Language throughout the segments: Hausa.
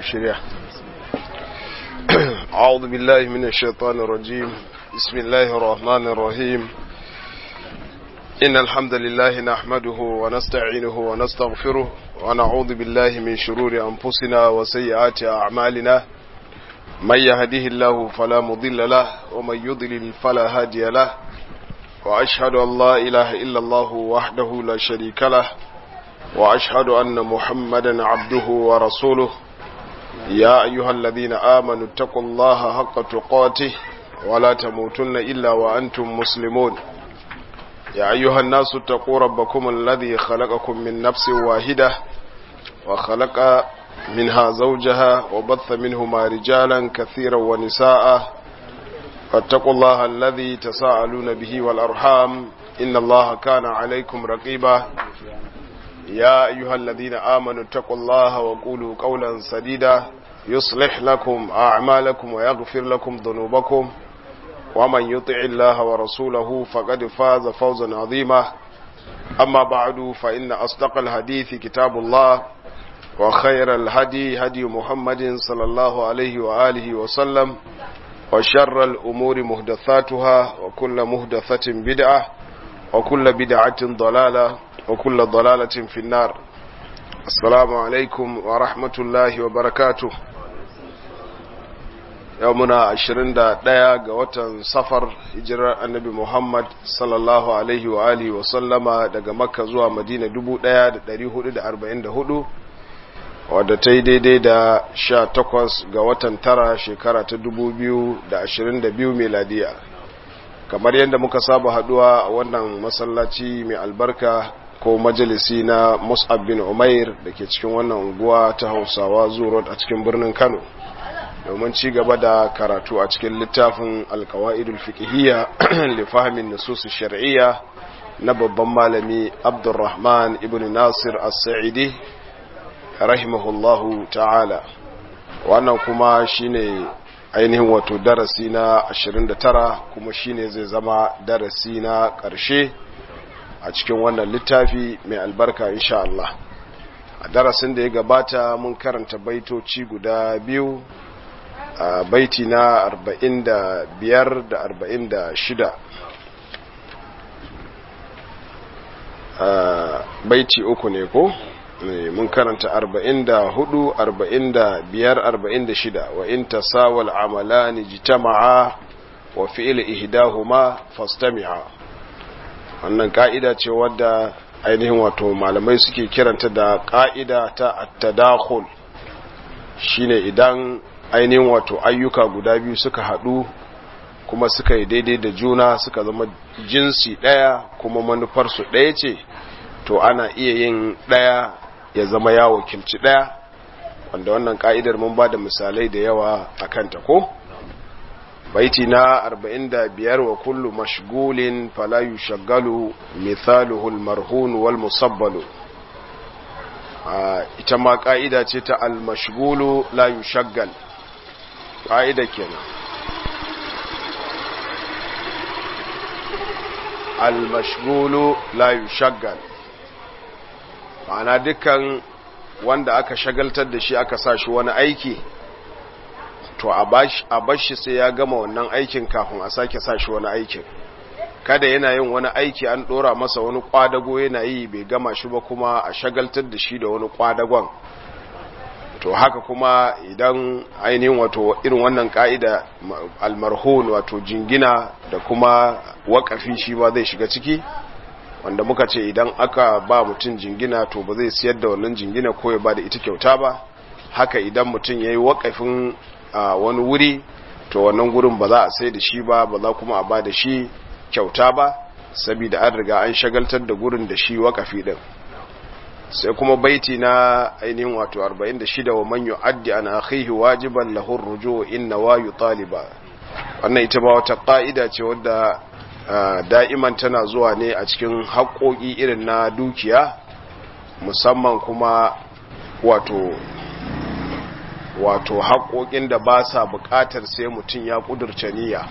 shirya أعوذ بالله من الشيطان الرجيم بسم الله الرحمن الرحيم إن الحمد لله نحمده ونستعينه ونستغفره ونعوذ بالله من شرور أنفسنا وسيئات أعمالنا من يهده الله فلا مضل له ومن يضلل فلا هادي له وأشهد أن لا إله إلا الله وحده لا شريك له وأشهد أن محمدا عبده ورسوله يا أيها الذين آمنوا اتقوا الله حق تقاته ولا تموتن إلا وأنتم مسلمون يا أيها الناس اتقوا ربكم الذي خلقكم من نفس واحدة وخلق منها زوجها وبث منهما رجالا كثيرا ونساء فاتقوا الله الذي تساءلون به والأرحام إن الله كان عليكم رقيبا يا أيها الذين آمنوا اتقوا الله وقولوا قولا سديدا يصلح لكم أعمالكم ويغفر لكم ذنوبكم ومن يطع الله ورسوله فقد فاز فوزا عظيما أما بعد فإن أصدق الحديث كتاب الله وخير الهدي هدي محمد صلى الله عليه وآله وسلم وشر الأمور مهدثاتها وكل مهدثة بدعة وكل بدعة ضلالة وكل ضلالة في النار السلام عليكم ورحمة الله وبركاته يومنا عشرين دا دايا غوتا سفر هجرة النبي محمد صلى الله عليه وآله وسلم daga Makka zuwa Madina 1444 wadda ta yi daidai da sha takwas ga watan tara shekara ta dubu biyu da ashirin da biyu meladiya kamar yadda muka saba haduwa a wannan masallaci mai albarka ko majalisi na mus'ab bin umair da ke cikin wannan unguwa ta hausawa zuwa a cikin birnin kano domin ci gaba da karatu a cikin littafin alkawa'idul fiqhiyya li fahmin nusus shar'iyya na babban malami abdurrahman ibn nasir as-sa'idi rahimahullahu ta'ala wannan kuma shine ainihin wato darasi na 29 kuma shine zai zama darasi na ƙarshe a cikin wannan littafi mai albarka insha Allah a darasin da ya gabata mun karanta baitoci guda biyu a baiti na 45 da 46 baiti uku ne ko? mun karanta 44 45 46 wa in tasawal amalani jitama'a wa fi'il ihdahuma fastami'a wannan ka'ida ce wadda ainihin wato malamai suke kiranta da ka'ida ta at-tadakhul shine idan ainihin wato ayyuka guda biyu suka hadu kuma suka yi daidai da juna suka zama jinsi daya kuma manufar su daya ce to ana iya yin daya ya zama ya wakilci ɗaya wanda wannan ka'idar mun ba da misalai da yawa a kanta ko baiti na 45 wa kullu mashgulin fala yushaggalu mithaluhu almarhun wal musabbalu ita ma ka'ida ce ta almashgulu la yushaggal ka'ida kenan almashgulu la yushaggal ma'ana dukkan wanda aka shagaltar da shi aka sa shi wani aiki to a bashi sai ya gama wannan aikin kafin a sake sa shi wani aikin kada yana yin wani aiki an dora masa wani kwadago yana yi bai gama shi ba kuma a shagaltar da shi da wani kwadagon to haka kuma idan ainihin wato irin wannan ka'ida almarhun wato jingina da kuma wakafi shi ma zai shiga ciki wanda muka ce idan aka ba mutum jingina to ba zai siyar da wannan jingina ko ya ba da ita kyauta ba haka idan mutum ya yi wakafin wani wuri to wannan gurin ba za a sai da shi ba ba za kuma a ba da shi kyauta ba saboda an riga an shagaltar da gurin da shi wakafi din sai kuma baiti na ainihin wato 46 wa man yu'addi an akhihi wajiban lahu ar-ruju' inna wa yutaliba wannan ita ba wata ka'ida ce wadda Uh, da'iman tana zuwa ne a cikin haƙoƙi irin na dukiya musamman kuma wato wato haƙoƙin da ba sa buƙatar sai mutum ya ƙudurce niyya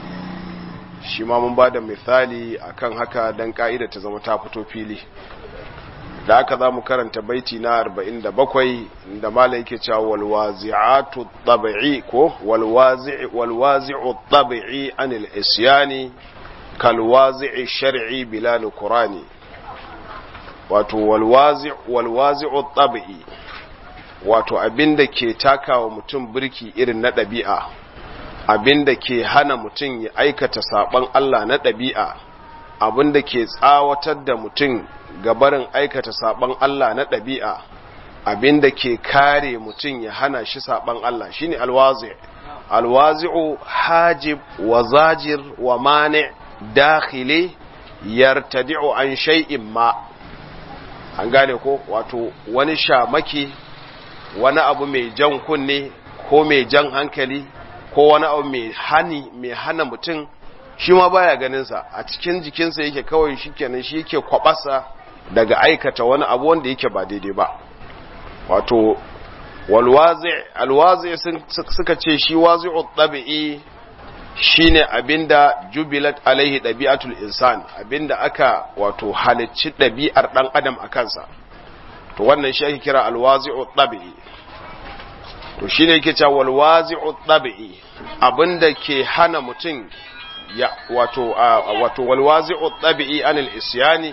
shi ma mun ba da misali akan haka don ƙa'ida ta zama ta fito fili da aka za mu karanta baiti na 47 da mala yake cewa walwazi'atu tabi'i ko walwazi'u tabi'i anil isyani kalwazi'i shar'i bila nukurani wato walwazi'u tabi'i wato abinda ke takawa mutum birki irin na ɗabi'a abinda ke hana mutum ya aikata saɓon Allah na ɗabi'a abinda ke tsawatar da mutum gabarin aikata saɓon Allah na ɗabi'a abinda ke kare mutum ya hana shi saɓon Allah shine alwazi alwazi'u hajib wa zajir wa mani dakhili yartadi'u an shay'in ma an gane ko wato wani shamaki wani abu mai jan kunne ko mai jan hankali ko wani abu mai hani mai hana mutum shi ma baya ganinsa a cikin jikinsa yake kawai shi kenan shi yake kwabasa daga aikata wani abu wanda yake ba daidai ba wato alwazi suka ce shi wazi'u tabi'i shine abinda jubilat alaihi ɗabi'atul insan abinda aka wato halicci ɗabi'ar ɗan adam a kansa to wannan shi ake kira alwazi'u tabi'i to shine yake cewa walwazi'u tabi'i abinda ke hana mutum ya wato wato walwazi'u tabi'i anil isyani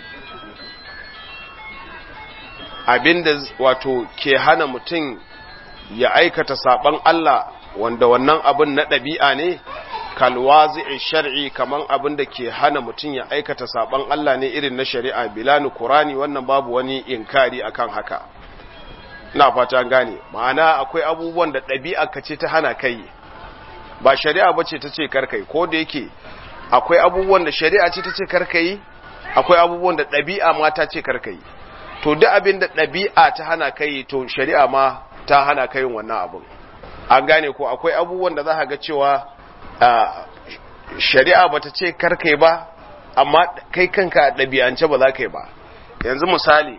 abinda wato ke hana mutum ya aikata saban Allah wanda wannan abin na ɗabi'a ne kalwazi'i shar'i kaman abin da ke hana mutum ya aikata saban Allah ne irin na shari'a bilanu Qur'ani wannan babu wani inkari akan haka ina fata gane ma'ana akwai abubuwan da ɗabi'a ka ce ta hana kai ba shari'a bace ta ce karkai ko da yake akwai abubuwan da shari'a ce ta ce karkai akwai abubuwan da ɗabi'a ma ta ce karkai to duk abin da ɗabi'a ta hana kai to shari'a ma ta hana kai wannan abin an gane ko akwai abubuwan da za ka ga cewa shari'a bata ce karkai ba amma kai kanka ɗabi'ance ba za ka yi ba yanzu misali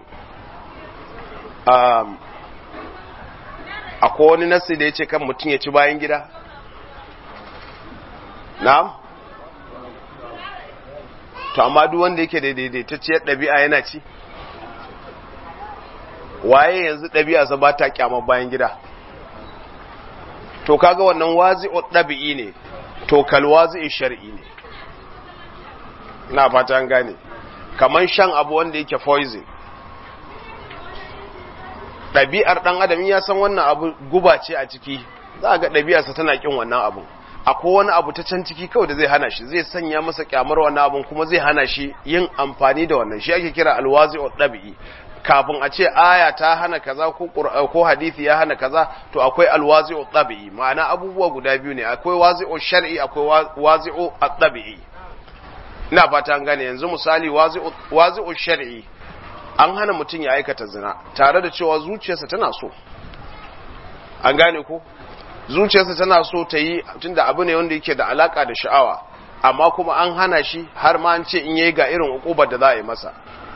akwai wani nasi da ya ce kan mutum ya ci bayan gida na'am to amma duk wanda yake da daidaitacciyar ɗabi'a yana ci waye yanzu ɗabi'a sa ba ta kyamar bayan gida to kaga wannan wazi'u ɗabi'i ne to kal wazi'i shar'i ne ina fata an gane kaman shan abu wanda yake poison ɗabi'ar ɗan adam ya san wannan abu guba ce a ciki za ga ɗabi'arsa tana kin wannan abu akwai wani abu ta can ciki kawai da zai hana shi zai sanya masa kyamar wannan abun kuma zai hana shi yin amfani da wannan shi ake kira alwazi'u ɗabi'i kafin a ce aya ta hana kaza ko ko hadisi ya hana kaza to akwai alwazi'u tabi'i ma'ana abubuwa guda biyu ne akwai wazi'u shar'i akwai wazi'u at-tabi'i ina fata an gane yanzu misali wazi'u wazi'u shar'i an hana mutum ya aikata zina tare da cewa zuciyarsa tana so an gane ko zuciyarsa tana so ta yi tunda abu ne wanda yake da alaka da sha'awa amma kuma an hana shi har ma an ce in yayi ga irin ukubar da za a yi masa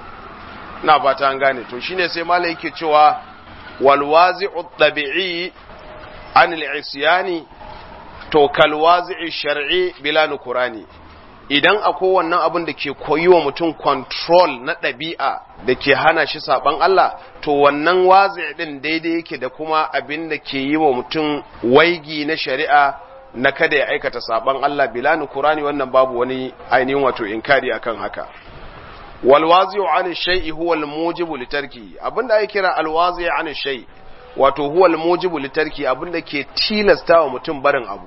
na fata an gane to shine sai malai yake cewa wal wazi'u tabi'i an al-isyani to kal wazi'i shar'i bila nukurani idan akwai wannan abin da ke koyi wa mutum control na ɗabi'a da ke hana shi saban Allah to wannan wazi' din daidai yake da kuma abin da ke yi wa mutum waigi na shari'a na kada ya aikata saban Allah bila nukurani wannan babu wani ainihin wato inkari akan haka walwazi'u an shay'i huwa al-mujibu litarki abinda ake kira alwazi' an shay wato huwa al-mujibu litarki abinda ke tilasta wa mutum barin abu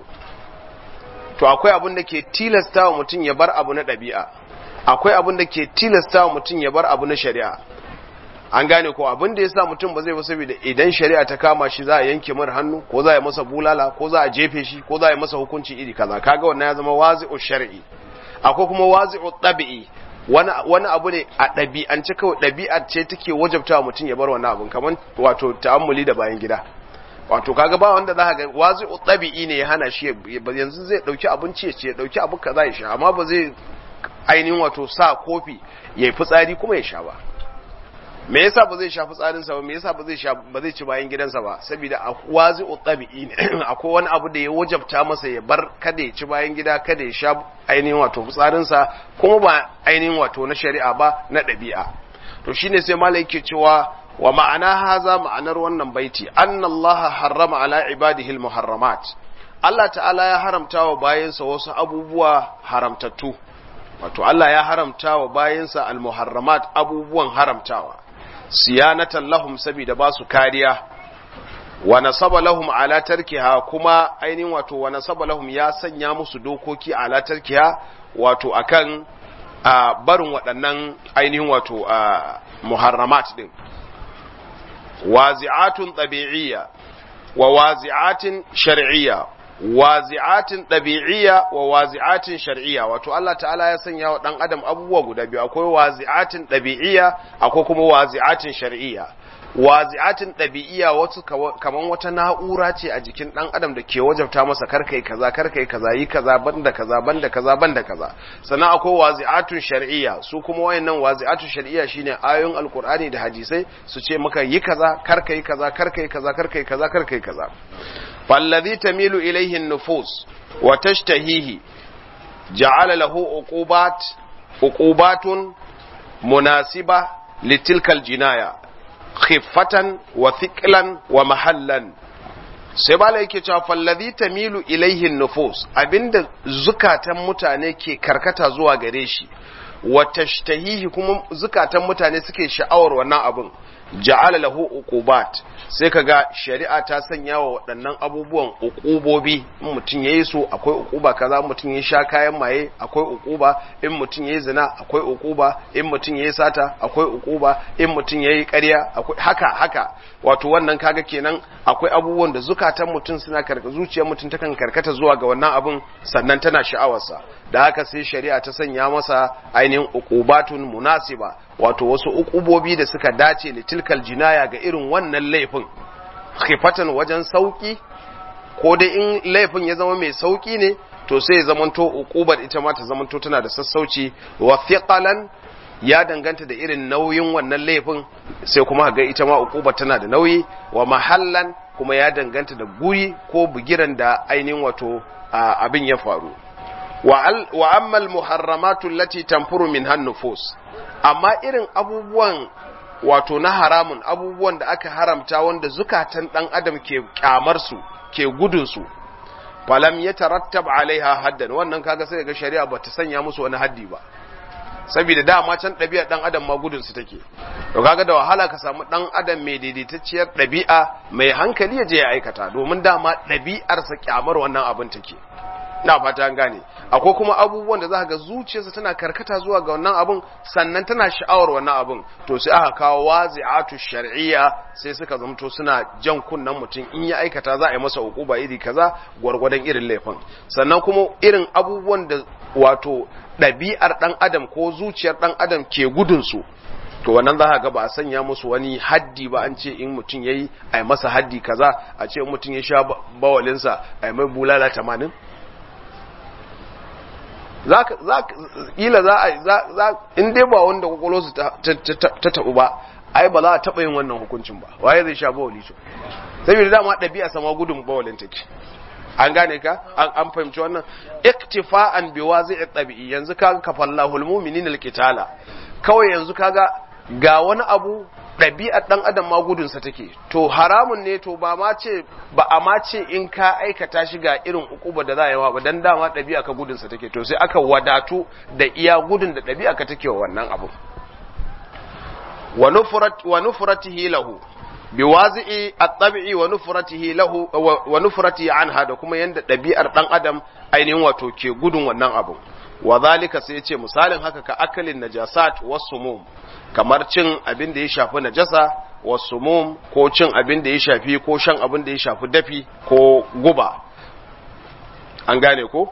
to akwai abinda ke tilasta wa mutum ya bar abu na ɗabi'a akwai abinda ke tilasta wa mutum ya bar abu na shari'a an gane ko abin da yasa mutum ba zai ba saboda idan shari'a ta kama shi za a yanke mar hannu ko za a yi masa bulala ko za a jefe shi ko za a yi masa hukunci iri kaza kaga wannan ya zama wazi'u shar'i akwai kuma wazi'u tabi'i wani abu ne a ɗabi'ance kawai ɗabi'a ce take wajabta mutum ya bar wani abun kamar wato ta'ammuli da bayan gida wato kaga ba wanda za ga wazi ɗabi'i ne ya hana shi yanzu zai ɗauki abinci ya ce ya ɗauki abu kaza ya sha amma ba zai ainihin wato sa kofi ya yi fitsari kuma ya sha ba me yasa ba zai sha fitsarinsa ba me yasa ba zai sha ba zai ci bayan gidansa ba saboda wazi ɗabi'i ne akwai wani abu da ya wajabta masa ya bar kada ya ci bayan gida kada ya sha ainihin wato fitsarinsa kuma ba ainihin wato na shari'a ba na ɗabi'a to shine sai malai yake cewa wa ma'ana haza ma'anar wannan baiti anna Allah harrama ala ibadihi almuharramat Allah ta'ala ya haramta wa bayansa wasu abubuwa haramtattu wato Allah ya haramta wa bayansa almuharramat abubuwan haramtawa siyanatan lahum sabida ba su kariya wa nasaba lahum ala tarkiha kuma ainihin wato wa nasaba lahum ya sanya musu dokoki ala tarkiha wato akan a barin waɗannan ainihin wato a muharramat din wazi'atun tabi'iyya wa wazi'atin shar'iyya wazi'atin ɗabi'iyya wa wazi'atin shar'iyya wato Allah ta'ala ya sanya wa ɗan adam abubuwa guda biyu akwai wazi'atin ɗabi'iyya akwai kuma wazi'atin shar'iyya wazi'atin ɗabi'iyya wasu kaman wata na'ura ce a jikin ɗan adam da ke wajabta masa karkai kaza karkai kaza yi kaza banda kaza banda kaza banda kaza sannan akwai wazi'atun shar'iyya su kuma wayannan wazi'atun shar'iyya shine ayoyin alkur'ani da hadisai su ce maka yi kaza karkai kaza karkai kaza karkai kaza karkai kaza فالذي تميل إليه النفوس وتشتهيه جعل له عقوبات عقوبات مناسبة لتلك الجناية خفة وثقلا ومحلا sai bala yake cewa fallazi tamilu ilaihin nufus abinda zukatan mutane ke karkata zuwa gare shi wa tashtahihi kuma zukatan mutane suke sha'awar wannan abin ja'ala lahu uqubat sai kaga shari'a ta sanya wa waɗannan abubuwan uqubobi in mutum yayi su akwai uquba kaza mutum ya sha kayan maye akwai uquba in mutum yayi zina akwai uquba in mutum yayi sata akwai uquba in mutum yayi ƙarya akwai haka haka wato wannan kaga kenan akwai abubuwan da zukatan mutum suna karka zuciyar mutum takan karkata zuwa ga wannan abun sannan tana sha'awarsa da haka sai shari'a ta sanya masa ainihin uqubatun munasiba wato wasu uqubobi da suka dace litilkal jinaya ga irin wannan laifin khifatan wajen sauki ko dai in laifin ya zama mai sauki ne to sai ya zamanto uqubar ita ma ta zamanto tana da sassauci wa thiqalan ya danganta da irin nauyin wannan laifin sai kuma ga ita ma uqubar tana da nauyi wa mahallan kuma ya danganta da guri ko bugiran da ainihin wato abin ya faru wa ammal muharramatu allati tanfuru min hannufus amma irin abubuwan wato na haramun abubuwan da aka haramta wanda zukatan dan adam ke kyamar su ke gudun su falam yatarattab alaiha haddan wannan kaga sai ga shari'a bata sanya musu wani haddi ba saboda dama can ɗabi'ar ɗan adam ma gudun su take to kaga da wahala ka samu ɗan adam mai daidaitacciyar ɗabi'a mai hankali ya je ya aikata domin dama ɗabi'arsa kyamar wannan abin take na fata an gane akwai kuma abubuwan da za ga zuciyarsa tana karkata zuwa ga wannan abun sannan tana sha'awar wannan abun to sai aka kawo wazi'atu shar'iyya sai suka zamto suna jan kunnen mutum in ya aikata za a yi masa hukuba iri kaza gwargwadon irin laifin sannan kuma irin abubuwan da wato ɗabi'ar ɗan adam ko zuciyar ɗan adam ke gudun su to wannan za ga ba a sanya musu wani haddi ba an ce in mutum ya yi a yi masa haddi kaza a ce in mutum ya sha bawalinsa a yi mai bulala tamanin kila za a za in dai ba wanda kwakwalwarsu ta taɓu ba ai ba za a taɓa yin wannan hukuncin ba waye zai sha bawali to saboda dama ɗabi'a sama gudun bawalin take an gane ka an fahimci wannan iktifa'an bi wazi'i tabi'i yanzu kaga kafallahu almu'minina alqitala kawai yanzu kaga ga wani abu ɗabi'ar ɗan adam ma gudunsa take to haramun ne to ba ma ce ba a ma ce in ka aikata shi ga irin ukuba da za a yi wa ba dan dama ɗabi'a ka gudunsa take to sai aka wadatu da iya gudun da ɗabi'a ka take wa wannan abu wa nufratihi lahu bi wazi'i at-tabi'i wa nufratihi lahu wa nufratihi anha da kuma yanda ɗabi'ar ɗan adam ainihin wato ke gudun wannan abu wa zalika sai ce misalin haka ka akalin najasat wasumum kamar cin abin da ya shafi najasa wasumum ko cin abin da ya shafi ko shan abin da ya shafi dafi ko guba an gane ko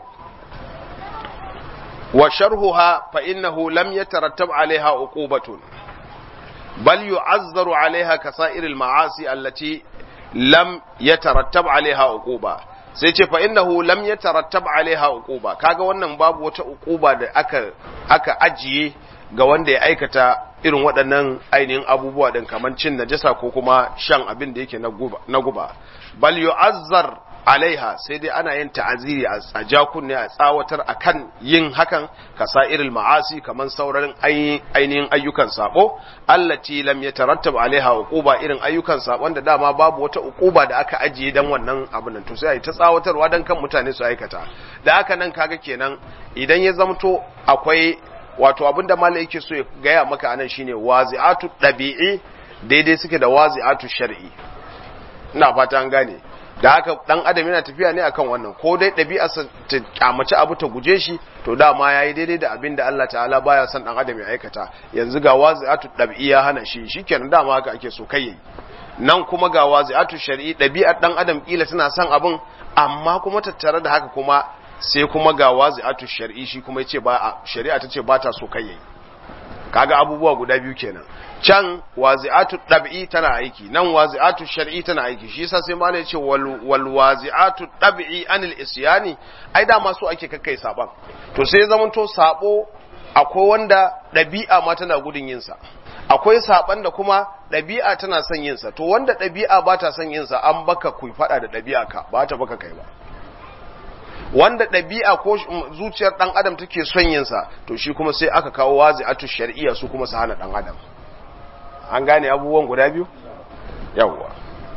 wa sharhuha fa innahu lam yatarattab alaiha uqubatun bal yu'azzaru alaiha kasairil ma'asi allati lam yatarattab alaiha uquba sai ce fa innahu lam yatarattab alaiha uquba kaga wannan babu wata uquba da aka aka ajiye ga wanda ya aikata irin waɗannan ainihin abubuwa din kamar cin najasa ko kuma shan abin da yake na guba na guba bal yu'azzar alaiha sai dai ana yin ta'aziri a jakunne a tsawatar akan yin hakan kasa'iril ma'asi kaman sauraron ainihin ayyukan sabo allati lam yatarattab alaiha uquba irin ayyukan sabon da dama babu wata uquba da aka ajiye dan wannan abin nan to sai ta tsawatarwa dan kan mutane su aikata da haka nan kaga kenan idan ya zamto akwai wato abin da malai yake so ya gaya maka anan shine wazi'atu dabi'i daidai suke da wazi'atu shar'i ina fata an gane da haka dan adam yana tafiya ne akan wannan ko dai ɗabi'arsa ta kyamaci abu ta guje shi to dama yayi daidai da abin da Allah ta'ala baya son dan adam ya aikata yanzu ga wazi'atu ɗabi'a hana shi shikenan dama haka ake so kai nan kuma ga wazi'atu shar'i ɗabi'ar dan adam kila tana son abin amma kuma tattare da haka kuma sai kuma ga wazi'atu shar'i shi kuma yace ba shari'a tace ba ta so kai yayi kaga abubuwa guda biyu kenan can wazi'atu dab'i tana aiki nan wazi'atu shar'i tana aiki shi yasa sai malai ce wal, wal wazi'atu dab'i anil isyani ai da masu ake kakkai saban to sai zaman to sabo akwai wanda dabi'a ma tana gudun yin sa akwai saban da kuma dabi'a tana son yin sa to wanda dabi'a ba ta son yin sa an baka ku fada da dabi'a ka ba ta baka kai ba wanda ɗabi'a ko zuciyar ɗan adam take son yinsa to shi kuma sai aka kawo wazi'atu shar'iyya su kuma su hana ɗan adam an gane abubuwan guda biyu yawwa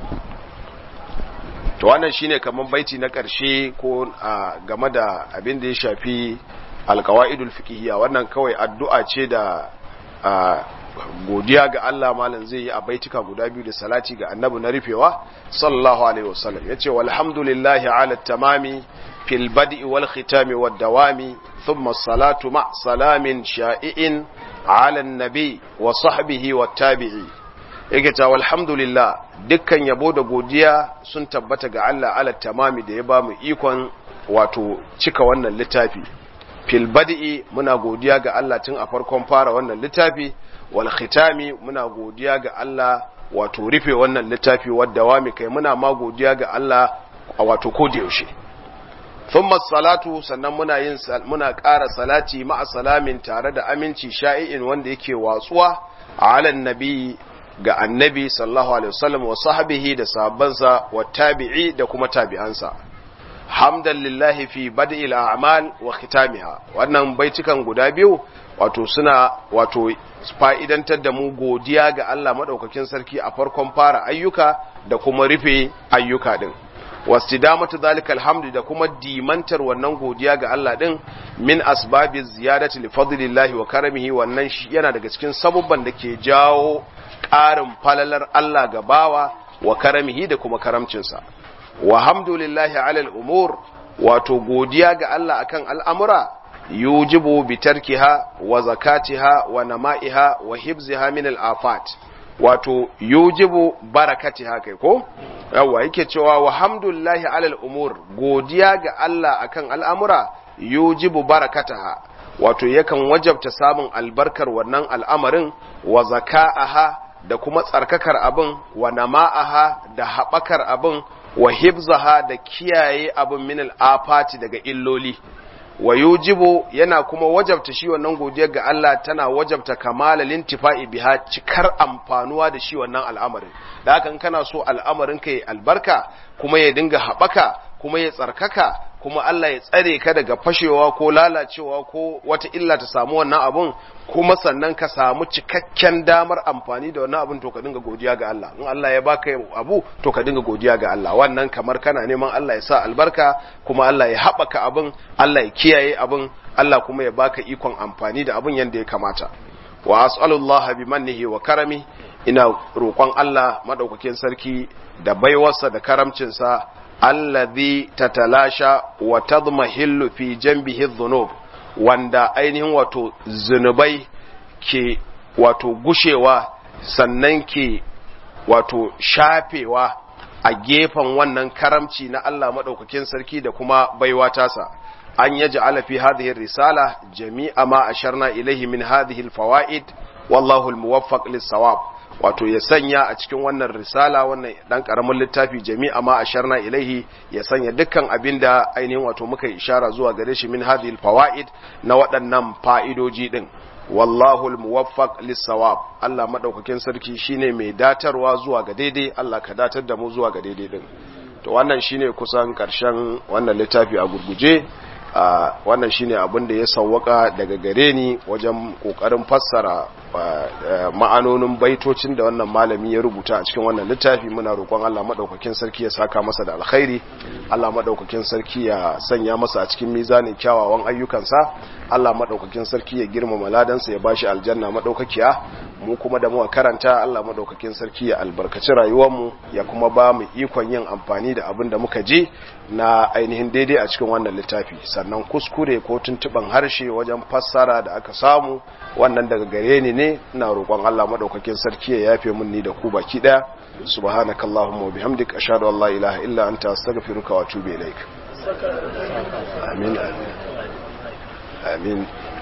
to wannan shine kaman baiti na ƙarshe ko game da abin da ya shafi alqawaidul fiqhiyya wannan kawai addu'a ce da godiya ga Allah malam zai yi a baitika guda biyu da salati ga annabi na rufewa sallallahu alaihi wasallam yace walhamdulillahi ala tamami fil bad'i wal khitami wad dawami thumma salatu ma salamin sha'i'in ala nabi wa sahbihi wat tabi'i yake ta walhamdulillah dukkan yabo da godiya sun tabbata ga Allah ala tamami da ya ba mu ikon wato cika wannan littafi fil bad'i muna godiya ga Allah tun a farkon fara wannan littafi wal khitami muna godiya ga Allah wato rufe wannan littafi wadda wami kai muna ma godiya ga Allah a wato da yaushe thumma salatu sannan muna yin muna ƙara salati ma'a salamin tare da aminci sha'i'in wanda yake watsuwa ala nabi ga annabi sallallahu alaihi wasallam wa sahbihi da sahabbansa wa tabi'i da kuma tabi'ansa hamdan lillahi fi bad'il a'mal wa khitamiha wannan baitukan guda biyu wato suna wato fa'idantar da mu godiya ga Allah madaukakin sarki a farkon fara ayyuka da kuma rufe ayyuka din wastidamatu zalika alhamdu da kuma dimantar wannan godiya ga Allah din min asbabi ziyadati li fadlillahi wa karamihi wannan shi yana daga cikin sabubban da ke jawo ƙarin falalar Allah ga bawa wa karamihi da kuma karamcinsa wa hamdulillahi alal umur wato godiya ga Allah akan al'amura yujibu bi tarkiha wa zakatiha wa nama'iha wa hibziha min al-afat wato yujibu barakatiha kai ko yawa yake cewa wa hamdulillahi alal umur godiya ga Allah akan al'amura yujibu barakataha wato yakan wajabta samun albarkar wannan al'amarin wa zaka'aha da kuma tsarkakar abin wa nama'aha da haɓakar abin wa hibzaha da kiyaye abin min al'afati daga illoli wa yujibu yana kuma wajabta shi wannan godiyar ga Allah tana wajabta kamala lintifa'i biha cikar amfanuwa da shi wannan al'amarin da haka in kana so al'amarin ka ya albarka kuma ya dinga haɓaka kuma ya tsarkaka kuma Allah ya tsare ka daga fashewa ko lalacewa ko wata illa ta samu wannan abun kuma sannan ka samu cikakken damar amfani da wannan abun to ka dinga godiya ga Allah in Allah ya baka abu to ka dinga godiya ga Allah wannan kamar kana neman Allah ya sa albarka kuma Allah ya haɓaka abun Allah ya kiyaye abun Allah kuma ya baka ikon amfani da abun yanda ya kamata wa as'alullaha bi mannihi wa karami ina roƙon Allah madaukakin sarki da baiwarsa da karamcinsa alladhi tatalasha wa tadmahillu fi janbihi dhunub wanda ainihin wato zunubai ke wato gushewa sannan ke wato shafewa a gefen wannan karamci na Allah madaukakin sarki da kuma baiwa tasa an yaj'ala fi hadhihi risala jami'a ma asharna ilayhi min hadhihi alfawaid wallahu almuwaffaq lis-sawab wato ya sanya a cikin wannan risala wannan dan karamin littafi jami'a ma asharna ilaihi ya sanya dukkan abinda ainihin wato muka ishara zuwa gare shi min hadhihi fawaid na waɗannan fa'idoji din wallahu almuwaffaq lis-sawab Allah madaukakin sarki shine mai datarwa zuwa ga daidai Allah ka datar da mu zuwa ga daidai din to wannan shine kusan karshen wannan littafi a gurguje wannan shine abin da ya sawwaka daga gare ni wajen kokarin fassara ma'anonin baitocin da wannan malami ya rubuta a cikin wannan littafi muna roƙon Allah madaukakin sarki ya saka masa da alkhairi Allah madaukakin sarki ya sanya masa a cikin mizanin kyawawan ayyukansa Allah madaukakin sarki ya girmama ladansa ya bashi aljanna madaukakiya mu kuma da muka karanta Allah madaukakin sarki ya albarkaci rayuwarmu ya kuma ba mu ikon yin amfani da abin da muka ji na ainihin daidai a cikin wannan littafi sannan kuskure ko tuntuban harshe wajen fassara da aka samu wannan daga gare ni ne ina roƙon Allah madaukakin sarki ya yafe mun ni da ku baki daya subhanakallahumma wa bihamdika ashhadu an la ilaha illa anta astaghfiruka wa atubu ilaik amin amin